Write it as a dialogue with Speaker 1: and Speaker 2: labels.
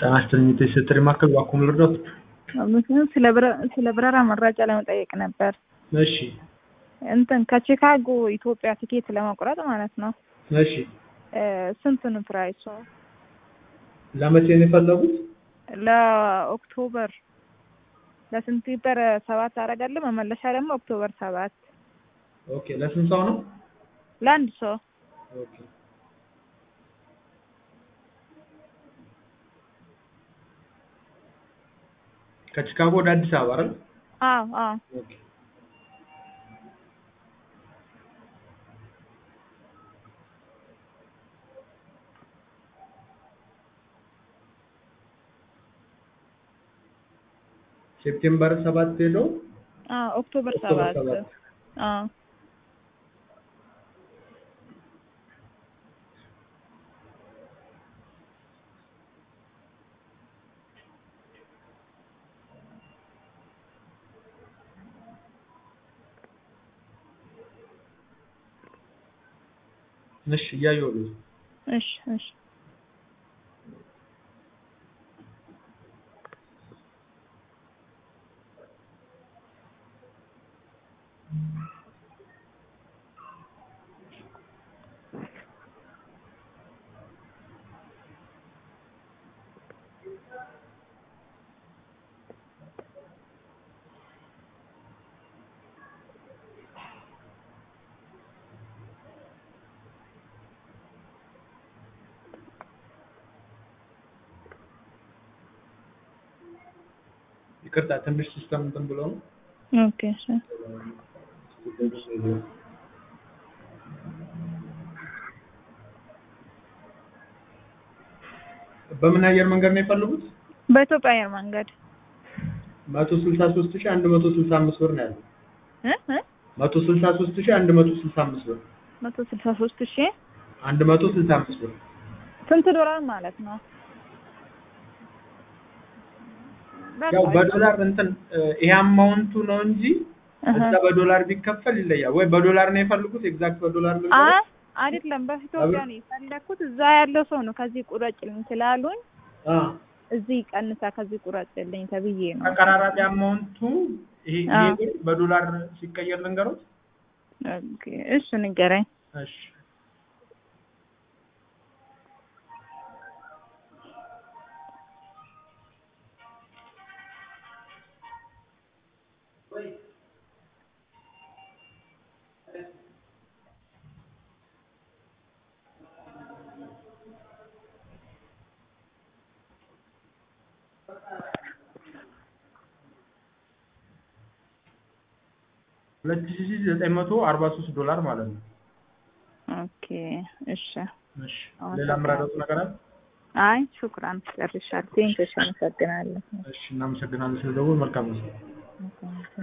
Speaker 1: ጤና ይስጥልኝ የቴሌ ማዕከል እባክዎ ምን ልርዳዎት?
Speaker 2: ምክንያቱም ስለ በረ- ስለ በረራ መረጃ ለመጠየቅ ነበር።
Speaker 1: እሺ
Speaker 2: እንትን ከቺካጎ ኢትዮጵያ ቲኬት ለመቁረጥ ማለት ነው።
Speaker 1: እሺ
Speaker 2: እ ስንት ነው ፕራይሱ?
Speaker 1: ለመቼ ነው የፈለጉት?
Speaker 2: ለኦክቶበር ለሴፕቴምበር ሰባት አደርጋለሁ መመለሻ ደግሞ ኦክቶበር ሰባት
Speaker 1: ኦኬ ለስንት ሰው ነው?
Speaker 2: ለአንድ ሰው
Speaker 1: ኦኬ ከቺካጎ ወደ አዲስ አበባ አይደል?
Speaker 2: አዎ አዎ
Speaker 1: ኦኬ ሴፕቴምበር ሰባት ሄዶ
Speaker 2: አዎ ኦክቶበር
Speaker 1: ኦክቶበር
Speaker 2: ሰባት
Speaker 1: ሰባት
Speaker 2: አዎ
Speaker 1: እሺ እያየሁት ነው።
Speaker 2: እሺ እሺ
Speaker 1: ይቅርታ ትንሽ ሲስተም እንትን ብሎ ነው።
Speaker 2: ኦኬ እሺ
Speaker 1: በምን አየር መንገድ ነው የፈለጉት?
Speaker 2: በኢትዮጵያ አየር መንገድ
Speaker 1: መቶ ስልሳ ሶስት ሺህ አንድ መቶ ስልሳ አምስት ብር ነው ያለው።
Speaker 2: እ እ
Speaker 1: መቶ ስልሳ ሶስት ሺህ አንድ መቶ ስልሳ አምስት ብር
Speaker 2: መቶ ስልሳ ሶስት ሺህ
Speaker 1: አንድ መቶ ስልሳ አምስት ብር
Speaker 2: ስንት ዶላር ማለት ነው?
Speaker 1: ያው በዶላር እንትን እ ይሄ አማውንቱ ነው እንጂ
Speaker 2: እህ
Speaker 1: እዛ በዶላር ቢከፈል ይለያል። ወይ በዶላር ነው የፈለጉት? ኤግዛክት በዶላር ነው
Speaker 2: አይ አይደለም፣ በኢትዮጵያ ነው የፈለኩት። እዛ ያለው ሰው ነው ከዚህ ቁረጭልኝ ስላሉኝ
Speaker 1: አ
Speaker 2: እዚህ ቀንሳ ከዚህ ቁረጭልኝ ተብዬ ነው።
Speaker 1: ተቀራራቢ አማውንቱ ይሄ ይሄ
Speaker 2: አዎ።
Speaker 1: ብር በዶላር ሲቀየር ልንገሮት?
Speaker 2: ኦኬ እሺ ንገረኝ።
Speaker 1: እሺ ሁለት ሺህ ዘጠኝ መቶ አርባ ሶስት ዶላር ማለት ነው።
Speaker 2: ኦኬ እሺ።
Speaker 1: እሺ
Speaker 2: አዎ፣
Speaker 1: ሌላ ምራዶት ነገር አለ?
Speaker 2: አይ ሹክራን ጨርሻለሁ። ቴንክስ አመሰግናለሁ።
Speaker 1: እሺ እናመሰግናለን ስለደወል መልካም ነው።
Speaker 2: ኦኬ።